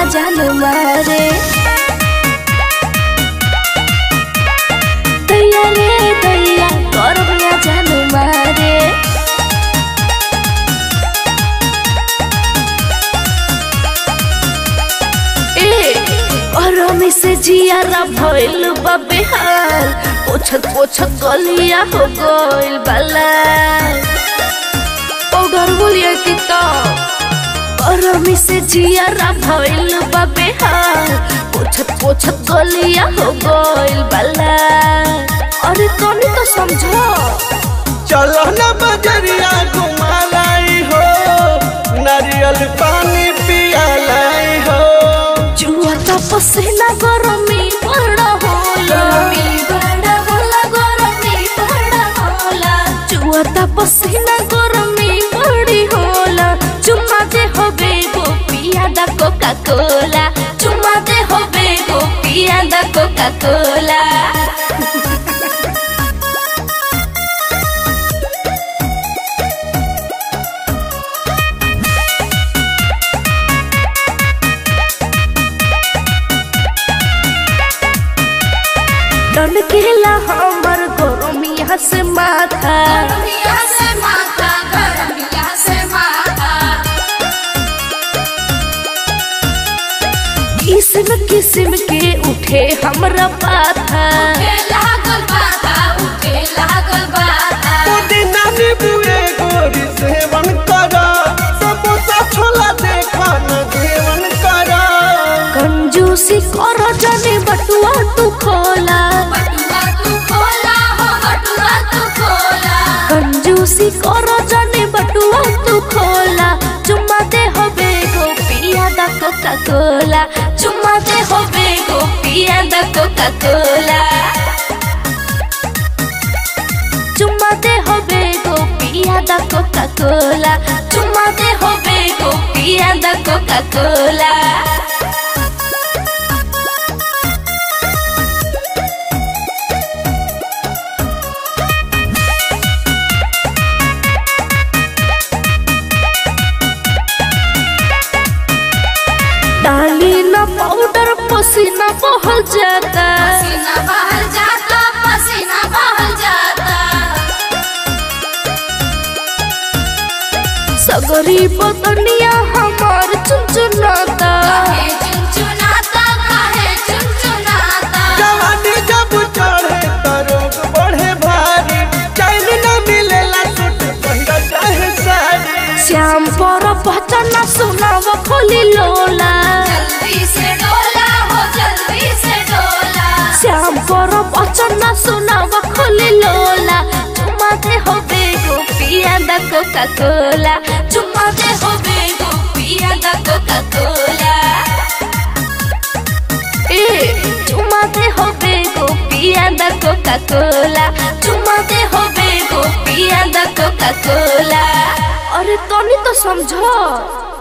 जान मारे दैया रे दैया गरमिया जान मारे ए गरमी से जियारा भइल बा बेहाल पोछत पोछत गलिया हो गइल बाला पाउडर बोलिए कि तो गरमी से जियारा भइल बा बेहाल पोछत पोछत गलिया हो गइल बाला अरे तनी तो समझो चलो न बजरिया घुमा लाई हो नारियल पानी पिया लाई हो जुआता पसीना गरमी बड़ा होला बड़ा होला गरमी बड़ा होला जुआता पसीना गरमी बड़ी होला चुम्मा दे होबे गो पिया दा कोका कोला चुम्मा दे होबे गो पिया दा कोका कोला डन केला हमर गरमिया से माथा गरमिया से माथा गरमिया से माथा किस्म किस्म के उठे हमरा पाथा उठे लागल बाधा उठे लागल बाधा पुदीना नींबुए गोरी सेवन करा समोसा छोला देखा न सेवन करा कंजूसी कर जाने बटुआ तू खोला बटुआ तू खोला हो बटुआ तू खोला कंजूसी कर जाने बटुआ तू खोला चुम्मा दे होबे गो पिया दा कोका कोला चुम्मा दे होबे गो पिया दा कोका कोला चुम्मा दे होबे गो पिया दा कोका कोला चुम्मा दे होबे गो पिया दा कोका कोला डाली ना पाउडर पसीना बहल जाता पसीना बहल जाता पसीना बहल जाता सगरी बदनिया हमार चुनचुनाता काहे चुनचुनाता काहे चुनचुनाता जवानी जब चढ़े त रोग बढ़े भारी चैन न मिलेला सूट पहिरा चाहे साड़ी श्याम पर पहचाना सुनाव खोली लोला जल्दी से डोला हो जल्दी से डोला श्याम पर पहचाना सुनाव खोली लोला चुम्मा दे होबे गो पिया दा कोका कोला चुम्मा दे होबे गो पिया दा कोका कोला ए चुम्मा दे होबे गो पिया दा कोका कोला चुम्मा दे होबे गो पिया दा कोका कोला अरे तनी तो समझो